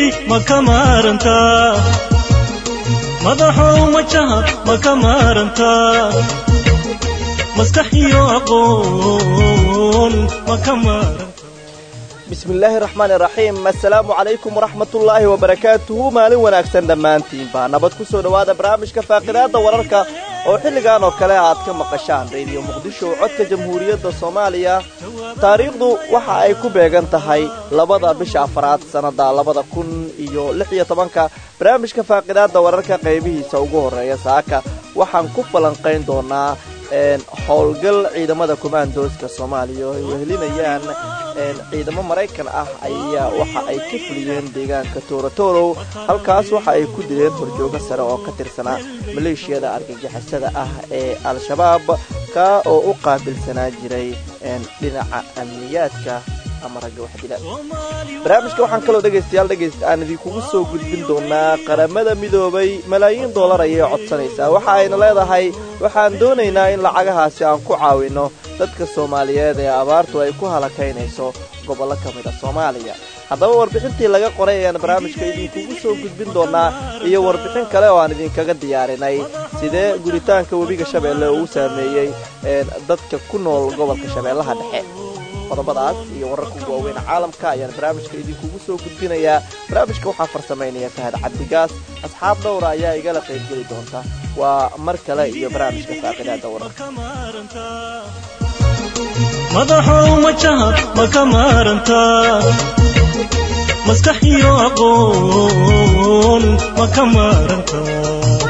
ma ka maarantaa madaxow majaha ma ka maarantaa maskax iyo aqoon ma ka maarantaa bismi illaahi raxmaani raxiim assalaamu calaykum waraxmatullaahi wabarakaatuhu maalin wanaagsan dhammaantiinba nabad ku soo dhowaada barnaamijka faaqidaadda wararka oo xilligan oo kale aad ka maqashaan rediyo muqdisho codka jamhuuriyadda soomaaliya taariikhdu waxa ay ku beegan tahay labada bisha afaraad sannadda labada kun iyo lix iyo tobanka barnaamijka faaqidaadda wararka qaybihiisa ugu horreeya saaka waxaan ku falanqayn doonaa howlgal ciidamada kumaandooska soomaaliya oo ay wehelinayaan ciidamo maraykan ah ayaa waxa ay ka fuliyeen deegaanka toorotorow halkaas waxa ay ku dileen horjoogo sare oo ka tirsanaa maleeshiyada argagixisada ah ee al-shabaab ka oo u qaabilsanaa jiray dhinaca amniyaadka ama ragga waxdila barnaamijka waxaan kaloo dhegaystayaal dhegaysta aan idinkugu soo gudbin doonaa qaramada midoobay malaayiin dollar ayay codsanaysaa waxa ayna leedahay waxaan doonaynaa in lacagahaasi aan ku caawinno dadka soomaaliyeed ee abaartu ay ku halakaynayso gobollo ka mid a soomaaliya haddaba warbixintii laga qoray ayaan barnaamijka idinkugu soo gudbin doonaa iyo warbixin kale oo aan idinkaga diyaarinay sidee guritaanka webiga shabeelle uu saameeyey dadka ku nool gobolka shabeellaha dhexe qodobadaas iyo wararka ugu waaweyn caalamka ayaan barnaamijka idinkugu soo gudbinayaa barnaamijka waxaa farsamaynaya fahad cabdigaas asxaab dhowra ayaa igala qaybgeli doonta waa mar kale iyo barnaamijka faaqidaada wararka madaxow majaha ma ka maarantaa maskax iyo aqoon ma ka maarantaa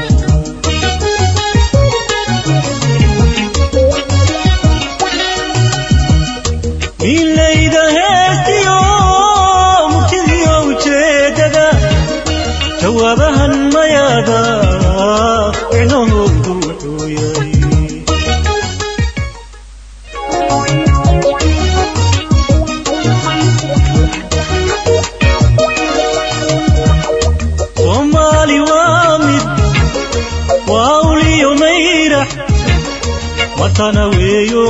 milayda heestiyo murtidiyo ujeedada jawaabahan mayaada micnahoodu wuxuu yahay soomaali waa mid waa uliyo mayrax watana weeyo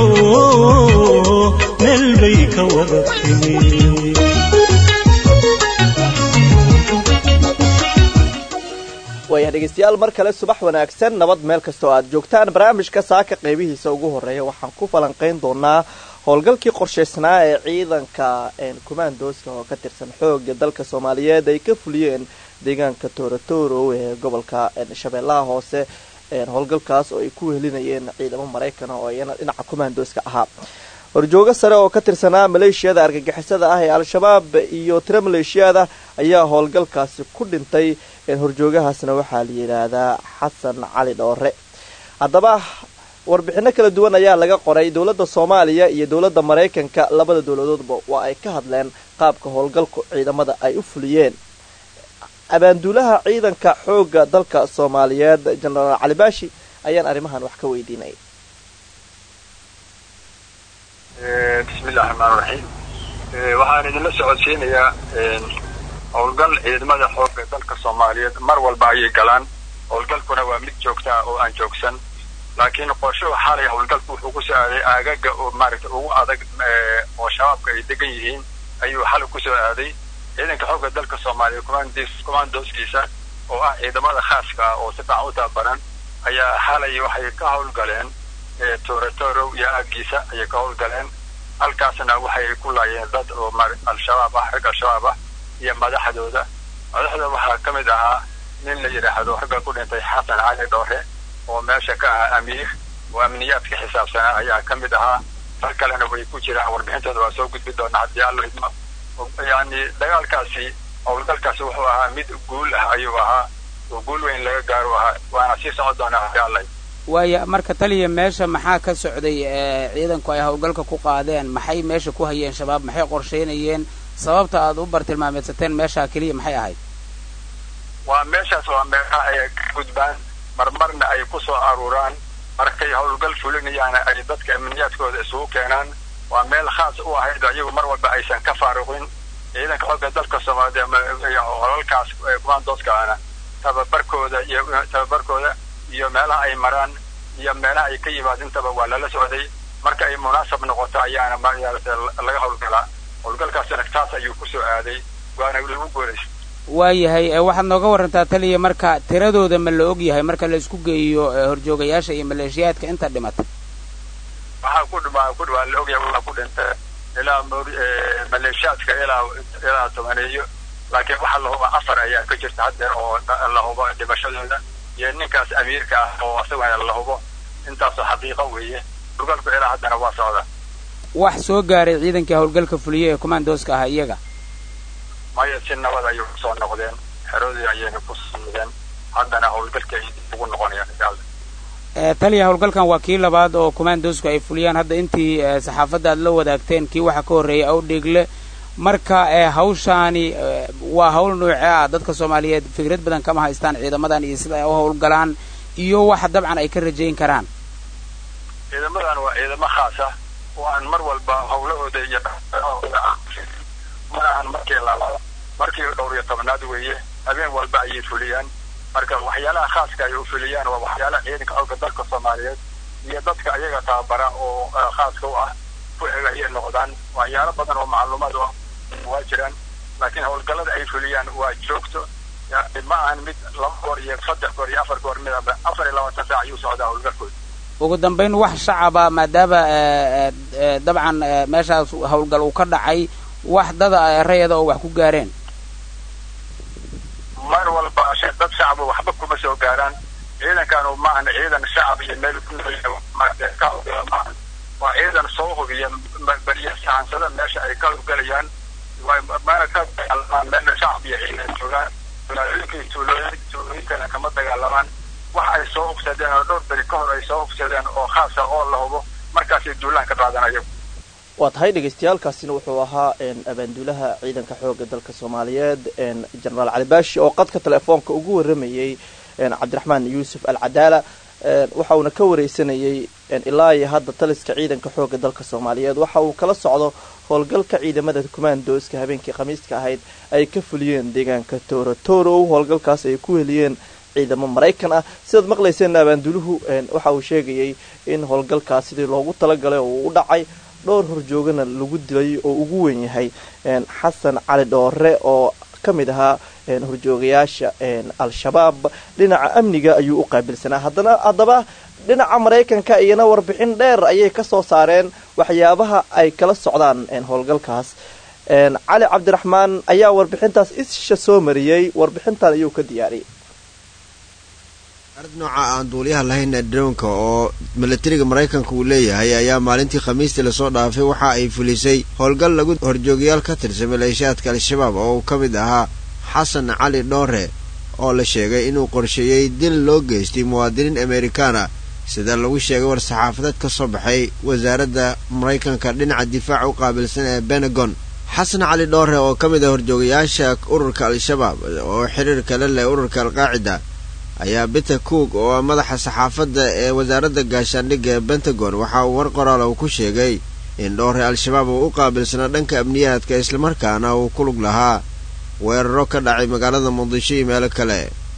meel bay ka wada timi waaya dhegaystayaal mar kale subax wanaagsan nabad meel kastoo aad joogtaan barnaamijka saaka qaybihiisa ugu horreeya waxaan ku falanqayn doonaa howlgalkii qorshaysnaa ee ciidanka kumaandooska oo ka tirsan xooga dalka soomaaliyeed ay ka fuliyeen deegaanka toorotorow ee gobolka shabeellaha hoose howlgalkaas oo ay ku wehelinayeen ciidamo maraykana oo iyana dhinaca kumaandooska ahaa horjoogo sare oo ka tirsanaa maleeshiyada argagixisada ah ee al-shabaab iyo tiro maleeshiyada ayaa howlgalkaasi ku dhintay horjoogahaasna waxaa la yidhaahdaa xasan cali dhoore haddaba warbixino kala duwan ayaa laga qoray dowladda soomaaliya iyo dowladda maraykanka labada dowladoodba waa ay ka hadleen qaabka howlgalku ciidamada ay u fuliyeen abaanduulaha ciidanka xooga dalka soomaaliyeed jenaraal cali baashi ayaan arrimahan wax ka weydiinay bismillahi raxmaan raxiim waxaan idinla socodsiinayaa howlgal ciidamada xooga dalka soomaaliyeed mar walba ayay galaan howlgalkuna waa mid joogta ah oo aan joogsan laakiin qorshuhu xalay howlgalku wuxuu ku soo aaday aagaga oo maaragta ugu adag oo shabaabka ay degan yihiin ayuu xalay ku soo aaday ciidanka xooga dalka soomaaliya commandooskiisa oo ah ciidamada khaaska ah oo si fiican u tababaran ayaa xalay waxay ka howlgaleen toorotorow iyo aagiisa ayay ka howlgaleen halkaasna waxay ku laayeen dad oo al-shabaab ah rag al-shabaab ah iyo madaxdooda madaxda waxaa ka mid ahaa nin la yidhaahdo ragga ku dhintay xasan cali dhoore oo meesha ka ahaa amiir oo amniyaadka xisaabsanaa ayaa ka mid ahaa rag kalena way ku jiraan warbixintooda waa soo gudbi doonaa haddii alla idmo yani dagaalkaasi howlgalkaasi wuxuu ahaa mid guul ah ayuu ahaa oo guul weyn laga gaaro ahaa waana sii socon doonaa haddii alla waaya marka taliya meesha maxaa ka socday ciidanku ay howlgalka ku qaadeen maxay meesha ku hayeen shabaab maxay qorshaynayeen sababta aad u bartilmaameedsateen meeshaa keliya maxay ahayd waa meeshaas waa meelaha ay ka gudbaan marmarna ay ku soo aruuraan markay howlgal fulinayaana ay dadka amniyaadkooda isugu keenaan waa meel khaas u ahayd ayagu mar walba aysan ka faaruqin ciidanka xooga dalka soomaaliya holalkaas kumaandooskaana tababarkooda iyo tababarkooda iyo meelaha ay maraan iyo meelaha ay ka yimaadintaba waa lala socday marka ay munaasab noqoto ayaana maarata laga howlgalaa howlgalkaasina taas ayuu ku soo aaday waana lagu guulaystay waayahay waxaad nooga warantaa taliya marka tiradooda ma la og yahay marka la isku geeyo horjoogayaasha iyo maleeshiyaadka inta dhimata waxaa ku dhima ku dhawaa la ogyahay waxaa ku dhintay ilaa maleeshiyaadka ilaa ilaa tobaneeyo laakiin waxaa la huba afar ayaa ka jirta haddeer oo la hubo dhimashadooda iyo ninkaas amiirka ah oo isagana la hubo intaasoo xaqiiqo weeye howlgalku ilaa haddana waa socda wax soo gaaray ciidankii howlgalka fuliye ee commandooska ahaa iyaga maya si nabad ayay kusoo noqdeen xeroodii ayayna ku sumideen haddana howlgalkii ay ugu noqonayaan insha allah taliya howlgalkan waa kii labaad oo commandosku ay fuliyaan hadda intii saxaafadda aad la wadaagteen kii waxa ka horreeyay awdheegle marka hawshaani waa hawl noocee ah dadka soomaaliyeed fikrad badan kama haystaan ciidamadan iyo sida ay u howlgalaan iyo waxa dabcan ay ka rajayn karaan ciidamadan waa ciidamo khaas ah oo aan mar walba howlahooda iyo mana ahan markii labaad markii dhowr iyo tobnaad weeye habeen walba ayay fuliyaan marka waxyaalaha khaaska ay u fuliyaan waa waxyaalaha ciidanka xooga dalka soomaaliyeed iyo dadka ayaga tababara oo khaaska u ah ku eg ayay noqdaan waxyaalo badan oo macluumaad waa jiraan laakiin howlgallada ay fuliyaan waa joogto ma ahan mid laba goor iyo saddex goor iyo afar goor midaba afar iyo labaatan saac ayuu socdaa howlgalkooda ugu dambayn wax shacaba maadaama dabcan meeshaas howlgal uu ka dhacay wax dada rayada oo wax ku gaareen mar walba dad shacaba waxba kuma soo gaaraan ciidankaanu maahan ciidan shacab iyo meel ku maahan waa ciidan soo hubiya beriya sahansada meesha ay ka howlgalayaan mana ka dagaalamaan meelna shacab iyo ciidan joogaan magaalooyinkii tuulooyin tuulooyinkana kama dagaalamaan wax ay soo hubsadeen oo dhowr beri ka hor ay soo hubsadeen oo khaasa oo la hubo markaasay duulaan ka qaadanayo waa tahay dhagaystayaalkaasina wuxuu ahaa abaanduulaha ciidanka xooga dalka soomaaliyeed jenaraal cali baashi oo qadka telefoonka ugu waramayey cabdiraxmaan yuusuf alcadaala waxa uuna ka wareysanayey ilaa iyo hadda taliska ciidanka xooga dalka soomaaliyeed waxa uu kala socdo howlgalka ciidamada kumaandooska habeenkii khamiiska ahayd ay ka fuliyeen deegaanka toorotorow howlgalkaas ay ku heliyeen ciidamo maraykan ah sidaad maqlayseen abaanduuluhu waxa uu sheegayey in howlgalkaas sidii loogu talagalay oo uu u dhacay dhowr horjoogana lagu dilay oo ugu weyn yahay xasan cali dhoore oo ka mid ahaa horjoogayaasha al-shabaab dhinaca amniga ayuu u qaabilsanaa haddana haddaba dhinaca maraykanka iyana warbixin dheer ayay ka soo saareen waxyaabaha ay kala socdaan howlgalkaas cali cabdiraxmaan ayaa warbixintaas isha soo mariyey warbixintan ayuu ka diyaariyey arad nooca aan duuliyaha lahayn ee drownka oo milatariga maraykanka uu leeyahay ayaa maalintii khamiistii lasoo dhaafay waxa ay fulisay howlgal lagu horjoogayaal ka tirsan maleeshiyaadka al-shabaab oo uu ka mid ahaa xasan cali dhoore oo la sheegay inuu qorsheeyey dil loo geystay muwaadiniin amerikaana sida lagu sheegay war-saxaafadeed ka soo baxay wasaaradda maraykanka dhinaca difaaca u qaabilsan ee benegon xasan cali dhoore oo ka mid ah horjoogayaasha ururka al-shabaab oo xiriir kale leh ururka alqaacida ayaa peter cook oo ah madaxa saxaafadda ee wasaaradda gaashaandhigga ee pentagon waxa uu war qoraal uu ku sheegay in dhoore al-shabaab uu u qaabilsanaa dhanka amniyaadka islamarkaana uu ku lug lahaa weeraro ka dhacay magaalada muqdisho iyo meelo kale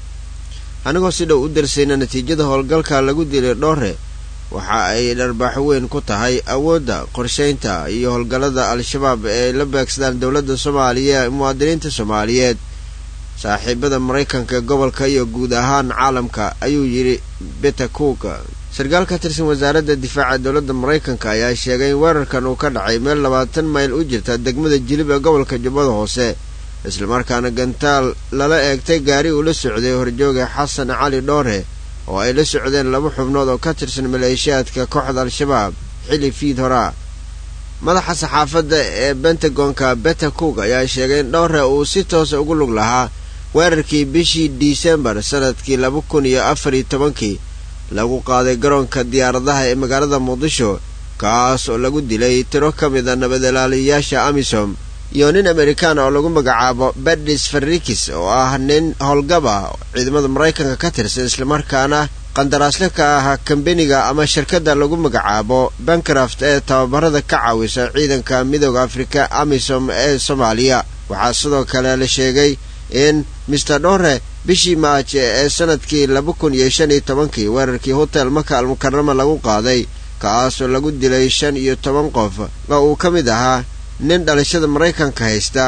anigoo si dhow u darsayna natiijada howlgalka lagu dilay dhoore waxa ay dharbaaxo weyn ku tahay awoodda qorshaynta iyo howlgallada al-shabaab ee la beegsadaan dowladda soomaaliya muwaadiniinta soomaaliyeed saaxiibada maraykanka gobolka iyo guud ahaan caalamka ayuu yidhi peter cook sarkaal ka tirsan wasaaradda difaaca dowladda maraykanka ayaa sheegay in weerarkan uu ka dhacay meel labaatan mayl u jirta degmada jilib ee gobolka jubbada hoose islamarkaana gantaal lala eegtay gaari uu la socday horjooga xasan cali dhoore oo ay la socdeen laba xubnood oo ka tirsan maleeshiyaadka kooxda al-shabaab xili fiid horaa madaxa saxaafadda ee bentagonka peter cook ayaa sheegay in dhowre uu si toosa ugu lug lahaa weerarkii bishii disembar sanadkii laba kun iyo afar iyo tobankii lagu qaaday garoonka diyaaradaha ee magaalada muqdisho kaas oo lagu dilay tiro ka mid a nabadalaaliyayaasha amisom iyo nin amerikaan oo lagu magacaabo bedis farrikis oo ah nin howlgaba ciidamada maraykanka ka tirsan islamarkaana qandaraasle ka ah kambeniga ama shirkadda lagu magacaabo bancraft ee tababarada ka caawisa ciidanka midooda afrika amisom ee soomaaliya waxaa sidoo kale la sheegay in mister dhore bishii maaje ee sanadkii laba kun iyo shan iyo tobankii weerarkii hotel maka almukarama lagu qaaday kaasoo lagu dilay shan iyo toban qof oo uu ka mid ahaa nin dhalashada maraykanka haysta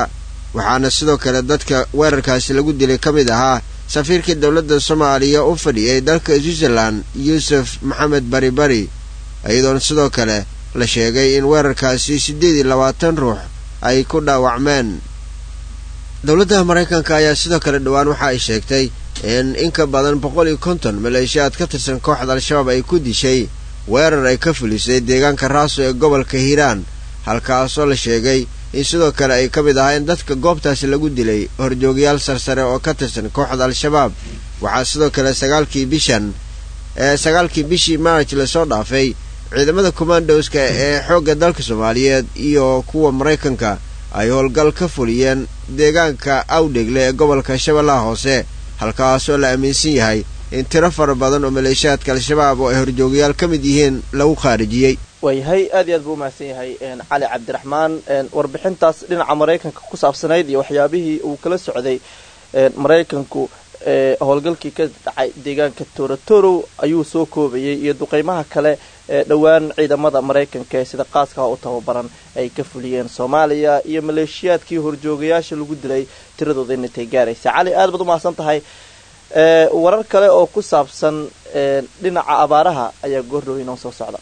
waxaana sidoo kale dadka weerarkaasi lagu dilay ka mid ahaa safiirkii dowladda soomaaliya u fadhiyay dalka switzerland yuusuf maxamed bari bari iyadoona sidoo kale la sheegay in weerarkaasi siddeed iyo labaatan ruux ay ku dhaawacmeen dowladda maraykanka ayaa sidoo kale dhowaan waxa ay sheegtay in in ka badan boqol iyo konton maleeshiyaad ka tirsan kooxda al-shabaab ay ku dishay weerar ay ka fulisay deegaanka raaso ee gobolka hiiraan halkaasoo la sheegay in sidoo kale ay ka mid ahaayeen dadka goobtaasi lagu dilay horjoogayaal sarsare oo ka tirsan kooxda al-shabaab waxaa sidoo kale sagaalkii bishan ee sagaalkii bishii maarj lasoo dhaafay ciidamada commandoska ee xoogga dalka soomaaliyeed iyo kuwa maraykanka ay howlgal ka fuliyeen deegaanka awdhegle ee gobolka shabeellaha hoose halkaasoo la aaminsan yahay in tiro fara badan oo maleeshiyaadka al-shabaab oo ay horjoogayaal ka mid yihiin lagu khaarijiyey waayahay aad iyo aad buu umahadsan yahay cali cabdiraxmaan warbixintaas dhinaca maraykanka ku saabsanayd iyo waxyaabihii uu kala socday maraykanku howlgalkii ka dhacay deegaanka torotorow ayuu soo koobayay iyo duqeymaha kale ee dhowaan ciidamada maraykanka ee sida qaaskaha u tababaran ay ka fuliyeen soomaaliya iyo maleeshiyaadkii horjoogayaasha lagu dilay tiradooda inintay gaaraysa cali aad baad umahadsan tahay warar kale oo ku saabsan dhinaca abaaraha ayaa goordhow inoo soo socda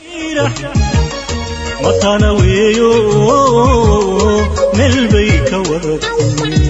matana weeyo meel bay ka wadatay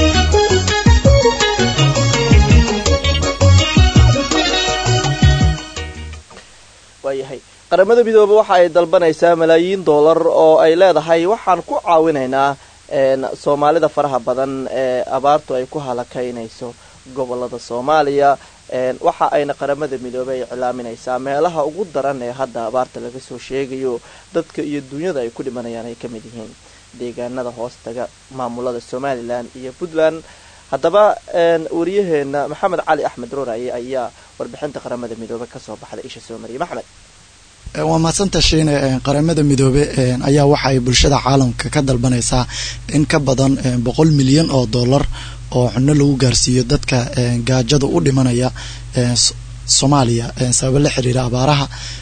waayahay qaramada midoobe waxa ay dalbanaysaa malaayiin dollar oo ay leedahay waxaan ku caawinaynaa soomaalida faraha badan ee abaartu ay ku halakaynayso gobolada soomaaliya waxa ayna qaramada midoobey ay iclaaminaysaa meelaha ugu daran ee hadda abaarta laga soo sheegayo dadka iyo dunyada ay ku dhimanayaan ay ka mid yihiin deegaanada hoostaga maamulada somalilan iyo puntland haddaba wariyaheena maxamed cali axmed rooraye ayaa warbixinta qaramada midoobe kasoo baxday isha soo mariyay maxmed waa mahadsanta shiine qaramada midoobe ayaa waxa ay bulshada caalamka ka dalbanaysaa in ka badan boqol milyan oo dollar oo cunno lagu gaarsiiyo dadka gaajada u dhimanaya soomaaliya sababo la xiriira abaaraha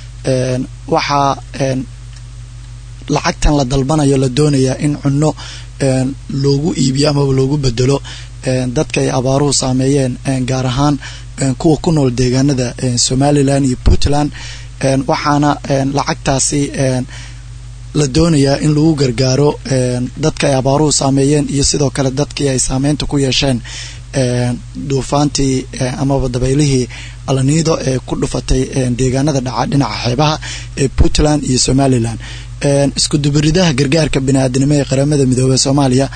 waxaa lacagtan la dalbanayo la doonayaa in cunno loogu iibiyo amaba loogu bedelo dadka ay abaaruhu saameeyeen gaar ahaan kuwa ku nool deegaanada somalilan iyo puntland waxaana lacagtaasi la doonayaa in lagu gargaaro dadka ay abaaruhu saameeyeen iyo sidoo kale dadkii ay saameynta ku yeesheen duufaantii amaba dabeylihii alaniido ee ku dhufatay deegaanada dhaca dhinaca xeebaha ee puntland iyo somalilan isku dubaridaha gargaarka bini-aadinimo ee qaramada midoobey soomaaliya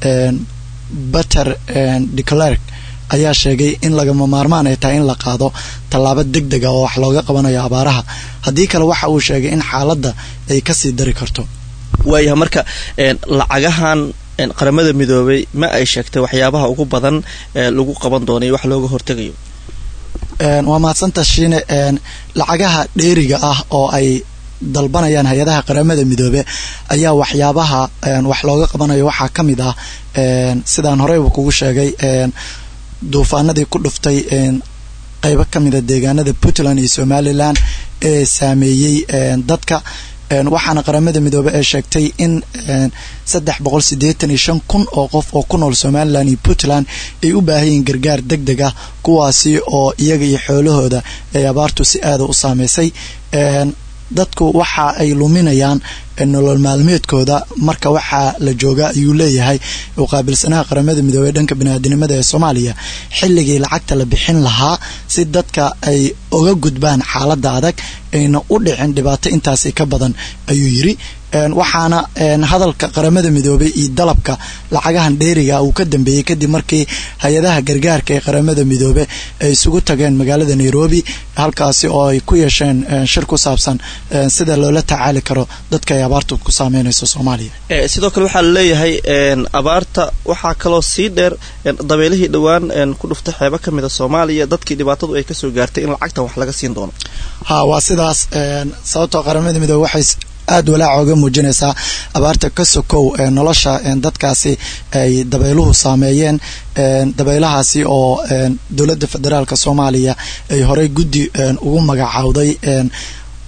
bater declerk ayaa sheegay in lagama maarmaan ay tahay in la qaado tallaabo deg deg a oo wax looga qabanayo abaaraha haddii kale waxa uu sheegay in xaaladda ay kasii dari karto waayaha marka lacagahan qaramada midoobey ma ay sheegtay waxyaabaha ugu badan ee lagu qaban doonay wax looga hortegayo waa mahadsanta shiine lacagaha dheeriga ah oo ay dalbanayaan hay-adaha qaramada midoobe ayaa waxyaabaha wax looga qabanayo waxaa ka mid ah sidaan horeyba kugu sheegay duufaanadii ku dhuftay qeybo ka mida deegaanada puntland iyo somalilan ee saameeyey dadka waxaana qaramada midoobe ee sheegtay in saddex boqol siddeetan iyo shan kun oo qof oo ku nool somalilan iyo puntland ay u baahayiin gargaar deg deg ah kuwaasi oo iyaga iyo xoolahooda ay abaartu si aada u saameysay dadku waxa ay luminayaan nolol maalmeedkooda marka waxaa la joogaa ayuu leeyahay u qaabilsanaha qaramada midoobey dhanka biniaadinimada ee soomaaliya xilligii lacagta la bixin lahaa si dadka ay oga gudbaan xaaladda adag ayna u dhicin dhibaato intaasi ka badan ayuu yiri waxaana hadalka qaramada midoobey iyo dalabka lacagahan dheeriga uu ka dambeeyey kadib markii hay-adaha gargaarka ee qaramada midoobe ay isugu tageen magaalada nairobi halkaasi oo ay ku yeesheen shir ku saabsan sida loola tacaali karo dadka ay abaartu ku saameynayso soomaaliya sidoo kale waxaa laleeyahay abaarta waxaa kaloo sii dheer dabeelihii dhowaan ku dhuftay xeebo ka mida soomaaliya dadkii dhibaatadu ay kasoo gaartay in lacagtan wax laga siin doono ha waa sidaas sababtoo qaramada midoobe waxay aada walaaca oga muujinaysaa abaarta ka sokow nolosha dadkaasi ay dabayluhu saameeyeen dabaylahaasi oo dowladda federaalk soomaaliya ay horey guddi ugu magacaawday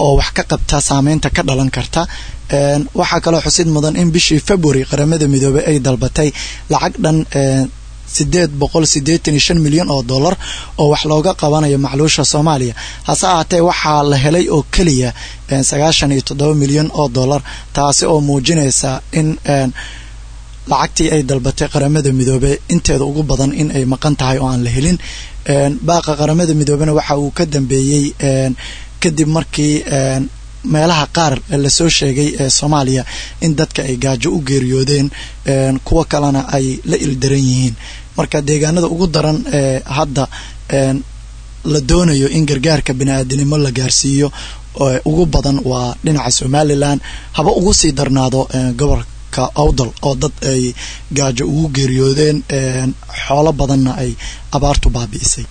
oo wax ka qabta saameynta ka dhalan karta waxaa kaloo xusid mudan in bishii february qaramada midoobey ay dalbatay lacag dhan sideed boqol sideetan iyo shan milyan oo dollar oo wax looga qabanayo macluusha soomaaliya hase ahaatee waxaa la helay oo keliya sagaashan iyo toddoba milyan oo dollar taasi oo muujinaysa in lacagtii ay dalbatay qaramada midoobe inteeda ugu badan in ay maqan tahay oo aan la helin baaqa qaramada midoobena waxa uu ka dambeeyey kadib markii meelaha qaar lasoo sheegay ee soomaaliya in dadka ay gaajo u geeriyoodeen kuwo kalena ay la ildaran yihiin marka deegaanada ugu daran ee hadda la doonayo in gargaarka bini-aadinimo la gaarsiiyo ugu badan waa dhinaca somalilan haba ugu sii darnaado gobolka awdal oo dad ay gaajo ugu geeriyoodeen xoolo badanna ay abaartu baabi'isay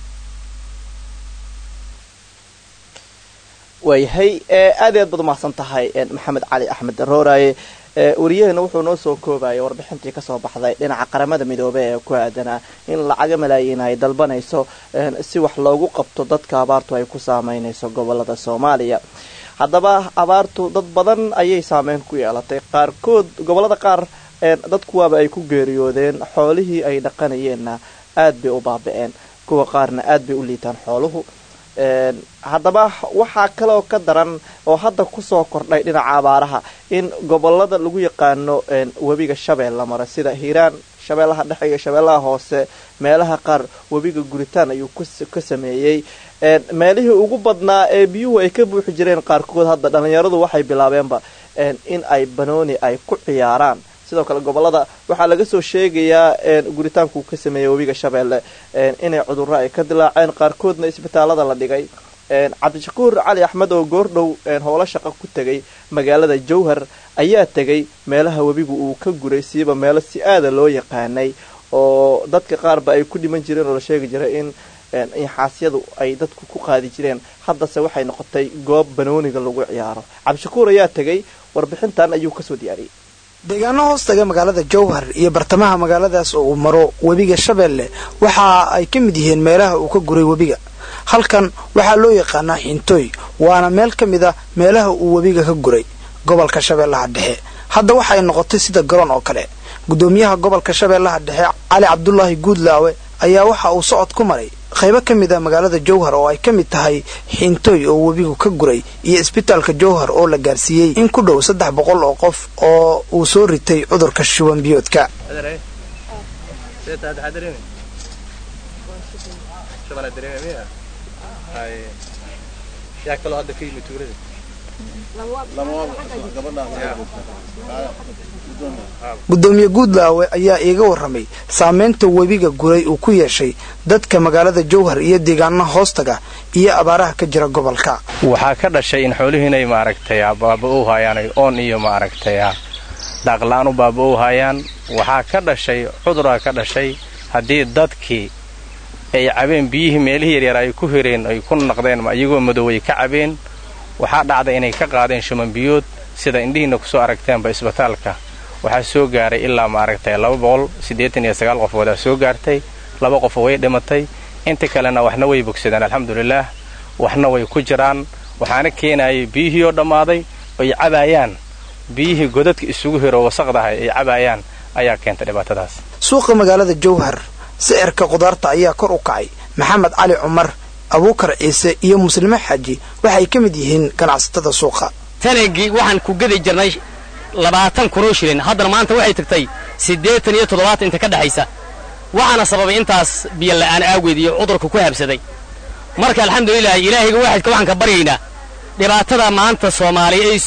waayahay aad iyo aad baad umahadsan tahay maxamed cali axmed rooraye wariyaheena wuxuu noo soo koobaya warbixintii kasoo baxday dhinaca qaramada midoobe ee ku aadanaa in lacaga malaayiin ay dalbanayso si wax loogu qabto dadka abaartu ay ku saameynayso gobolada soomaaliya haddaba abaartu dad badan ayay saameyn ku yeelatay qaarkood gobolada qaar dadkuwaaba ay ku geeriyoodeen xoolihii ay dhaqanayeenna aad bay u baaba-een kuwa qaarna aad bay u liitaan xooluhu haddaba waxaa kaloo ka daran oo hadda kusoo kordhay dhinaca abaaraha in gobolada lagu yaqaano webiga shabeelle mara sida hiiraan shabeellaha dhexe iyo shabeellaha hoose meelaha qaar webiga guritaan ayuu ka sameeyey meelihii ugu badnaa ee biyuhu ay ka buuxi jireen qaarkood hadda dhallinyaradu waxay bilaabeenba in ay banooni ay ku ciyaaraan sidoo kale gobolada waxaa laga soo sheegayaa guritaankuu ka sameeyey webiga shabeelle inay cudurro ay ka dilaaceen qaarkoodna isbitaalada la dhigay cabdishakuur cali axmed oo goordhow howlo shaqo ku tegay magaalada jowhar ayaa tegay meelaha webigu uu ka guray siiba meelo si aada loo yaqaanay oo dadka qaarba ay ku dhiman jireen oo la sheegi jiray in inxaasyadu ay dadku ku qaadi jireen haddase waxay noqotay goob banooniga lagu ciyaaro cabdishakuur ayaa tegay warbixintan ayuu kasoo diyaariyey deegaano hoostaga magaalada jowhar iyo bartamaha magaaladaas oo uu maro webiga shabeelle waxa ay ka mid yihiin meelaha uu ka guray webiga halkan waxaa loo yaqaanaa xintooy waana meel ka mid a meelaha uu webiga ka guray gobolka shabeellaha dhexe hadda waxay noqotay sida garoon oo kale gudoomiyaha gobolka shabeellaha dhexe cali cabdulaahi guudlaawe ayaa waxa uu socod ku maray qaybo ka mid a magaalada jowhar oo ay ka mid tahay xintooy oo webigu ka guray iyo isbitaalka jowhar oo la gaarsiiyey in ku dhow saddex boqol oo qof oo uu soo ritay cudurka shuban biyoodka gudoomiye guudlaawe ayaa iiga warramay saameynta webiga guray uu ku yeeshay dadka magaalada jowhar iyo deegaanaha hoostaga iyo abaaraha ka jira gobolka waxaa ka dhashay in xoolihii inay maaragtay baaba-ow haayaan oon iyo maaragtay daaqla-aan u baaba-ow haayaan waxaa ka dhashay cuduraa ka dhashay haddii dadkii ay cabeen biyihii meelihii yaryar ay ku hireen ay ku naqdeen iyagoo madoobay ka cabeen waxaa dhacday inay ka qaadeen shumanbiyood sida indhihiinna kusoo aragteenba isbitaalka waxaa soo gaaray ilaa maaragtay laba boqol siddeetan iyo sagaal qofoodaa soo gaartay laba qof way dhimatay inta kalena waxna way bogsadeen alxamdulilaah waxna way ku jiraan waxaana keenayay biyihii oo dhammaaday ay cabaayaan biyihii godadka isugu hiro wasaqdahay ay cabaayaan ayaa keentay dhibaatadaas suuqa magaalada jowhar sicirka qudaarta ayaa kor u kacay maxamed cali cumar abuukar ciise iyo muslime xaaji waxay ka mid yihiin ganacsatada suuqa tanagii waxaan ku gedi jirnay labaatan kunoo shilin haddana maanta waxay tagtay siddeetan iyo toddobaatan inta ka dhexaysa waxaana sababay intaas biyo la'aan aageed iyo cudurka ku habsaday marka alxamdulilah ilaahayga waaxidka waxaan ka baryaynaa dhibaatada maanta soomaaliya ay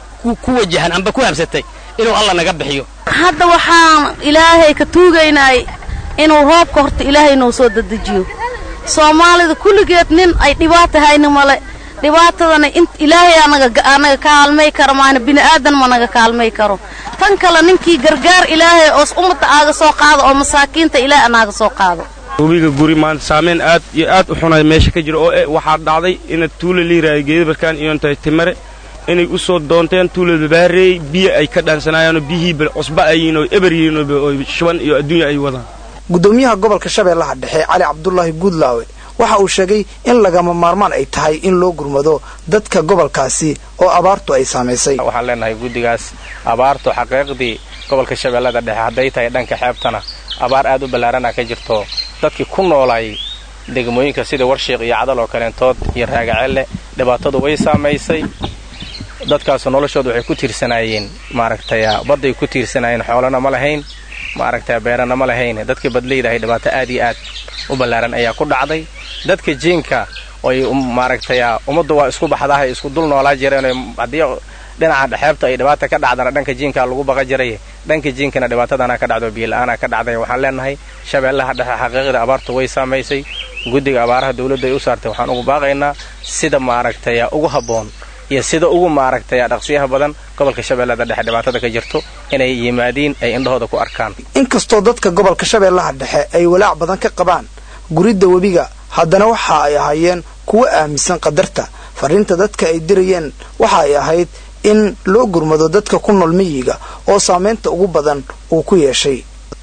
ku wajahan amba ku habsatay inuu alla naga bixiyo hadda waxaan ilaahay ka tuugaynay inuu roobka horta ilaahay noo soo dadejiyo soomaalida kulligeed nin ay dhibaata hayni male dhibaatadana ilaahay anaga kaalmay karo maana bini'aadan ma naga kaalmay karo tan kale ninkii gargaar ilaahay oos ummadda aaga soo qaado oo masaakiinta ilaahay anaaga soo qaado webiga guri maanta saameyn aad iyo aad u xunay meesha ka jira oo e waxaa dhacday ina tuula liiraayo geedabarkaan iyo intay timare inay u soo doonteen tuula babaareey biyo ay ka dhaansanayaanoo biyihii cusba ayiin oo eber yihiin oo shuban iyo adduunya ay wadaan gudoomiyaha gobolka shabeellaha dhexe cali cabdulaahi guudlaawe waxa uu sheegay in lagama maarmaan ay tahay in loo gurmado dadka gobolkaasi oo abaartu ay saamaysay waxaan leenahay guddigaas abaartu xaqiiqdii gobolka shabeellada dhexe hadday tahay dhanka xeebtana abaar aad u ballaarana ka jirto dadkii ku noolay degmooyinka sida warshiiq iyo cadal oo kaleentood iyo raagacelle dhibaatadu way saamaysay dadkaasu noloshooda waxay ku tiirsanaayeen maaragtay badday ku tiirsanaayeen xoolana ma lahayn maaragtay beerana ma lahayn dadkii badlaydahay dhibaato aad iyo aad u ballaaran ayaa ku dhacday dadka jiinka oy maaragtay ummaddu waa isku baxdahay isku dul noolaa jireen haddii dhinaca xeebta ay dhibaata ka dhacdana dhanka jiinkaa lagu baqa jiray dhanka jiinkana dhibaatadana ka dhacdo biyo-la-aana ka dhacday waxaan leenahay shabeellaha dhexe xaqiiqda abaartu way saamaysay guddiga abaaraha dawladdu ay u saartay waxaan ugu baaqaynaa sida maaragtay ugu habboon iyo sida ugu maaragtay dhaqsiyaha badan gobolka shabeellada dhexe dhibaatada ka jirto inay yimaadiin ay indhahooda ku arkaan inkastoo dadka gobolka shabeellaha dhexe ay walaac badan ka qabaan guridda webiga haddana waxa ay ahaayeen kuwo aaminsan qadarta fariinta dadka ay dirayeen waxa ay ahayd in loo gurmado dadka ku nool miyiga oo saamaynta ugu badan uu ku yeeshay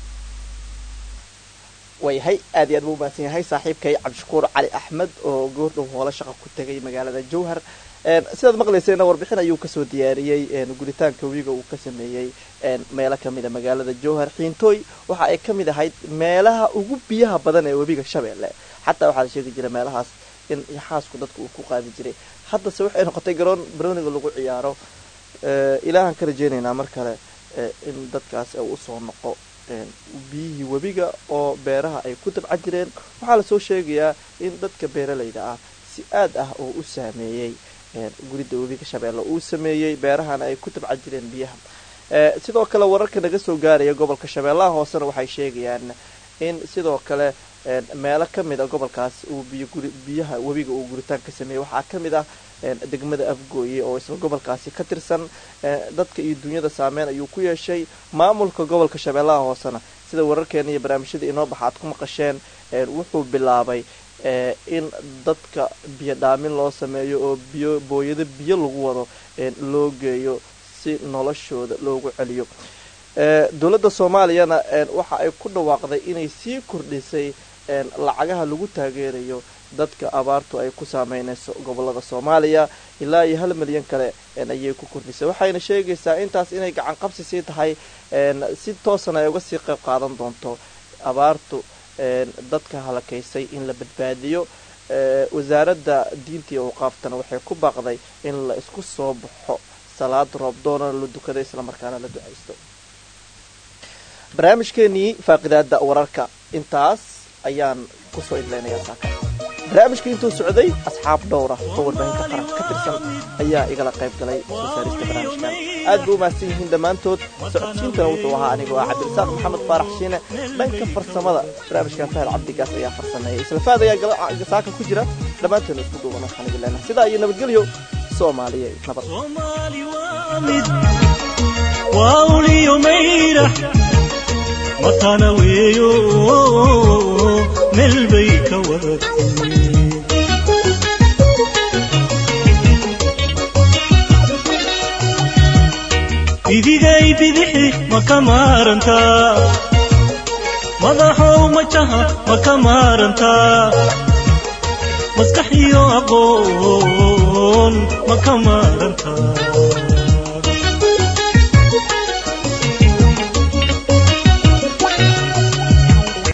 waayahay aad iyo aad buu umahadsan yahay saaxiibkay cabdishakuur cali axmed oo goordhow hoola shaqa ku tegay magaalada jowhar sidaad maqlaysayna warbixin ayuu kasoo diyaariyey guritaanka webiga uu ka sameeyey meelo kamida magaalada jowhar xiintooy waxa ay ka mid ahayd meelaha ugu biyaha badan ee webiga shabeelle xataa waxaa la sheegi jiray meelahaas in yaxaasku dadka uu ku qaadi jiray haddase waxay noqotay garoon baroniga lagu ciyaaro ilaahaan ka rajeynaynaa mar kale in dadkaas usoo noqo biyihii webiga oo beeraha ay ku dabcan jireen waxaa lasoo sheegayaa in dadka beeralayda ah si aad ah oo u saameeyey guridda webiga shabeelle uu sameeyey beerahana ay ku dabcan jireen biyaha sidoo kale wararka naga soo gaaraya gobolka shabeellaha hoosena waxay sheegayaan in sidoo kale meelo ka mid a gobolkaas uu biyaha webiga uu guritaan ka sameeyey waxaa ka mid ah degmada afgooye oo isla gobolkaasi ka tirsan dadka iyo dunyada saameyn ayuu ku yeeshay maamulka gobolka shabeellaha hoosena sida wararkeena iyo barnaamijyada inoo baxa aad ku maqasheen wuxuu bilaabay in dadka biyo dhaamin loo sameeyo oo biyo booyado biyo lagu wado loo geeyo si noloshooda loogu celiyo dowladda soomaaliyana waxa ay ku dhawaaqday inay sii kordhisay lacagaha lagu taageerayo dadka abaartu ay ku saameynayso gobolada soomaaliya ilaa iyo hal milyan kale ayay ku kordhisay waxayna sheegaysaa intaas inay gacan qabsi sii tahay si toosana ay uga sii qayb qaadan doonto abaartu dadka halakaysay in la badbaadiyo wasaaradda diinta iyo awqaaftana waxay ku baaqday in la isku soo baxo salaad roob doonana la dukado islamarkaana la ducaysto barnaamijkeenii faaqidaada wararka intaas ayaan kusoo idlaynayaa saaka barnaamijka intuu socday asxaab dhowra oo warbaahinta qaranka ka tirsan ayaa igala qayb galay soo saarista barnaamijkan aad bay u mahadsan yihiin dhammaantood socodsiintana wuxuu ahaa anigoo ah cabdirasaaq maxamed faarax shiine dhanka farsamada barnaamijkan fahel cabdigaas ayaa farsameeyay islafaad ayaa saaka ku jira dhammaanteena isku duuban waxaan idin leenahay sidaa iyo nabadgelyo soomaaliya nabad wauliyo mayra matana weeyo meel bay ka waratay idigay bidixi ma ka maarantaa madaxow majaha ma ka maarantaa maskax iyo aqoon ma ka maarantaa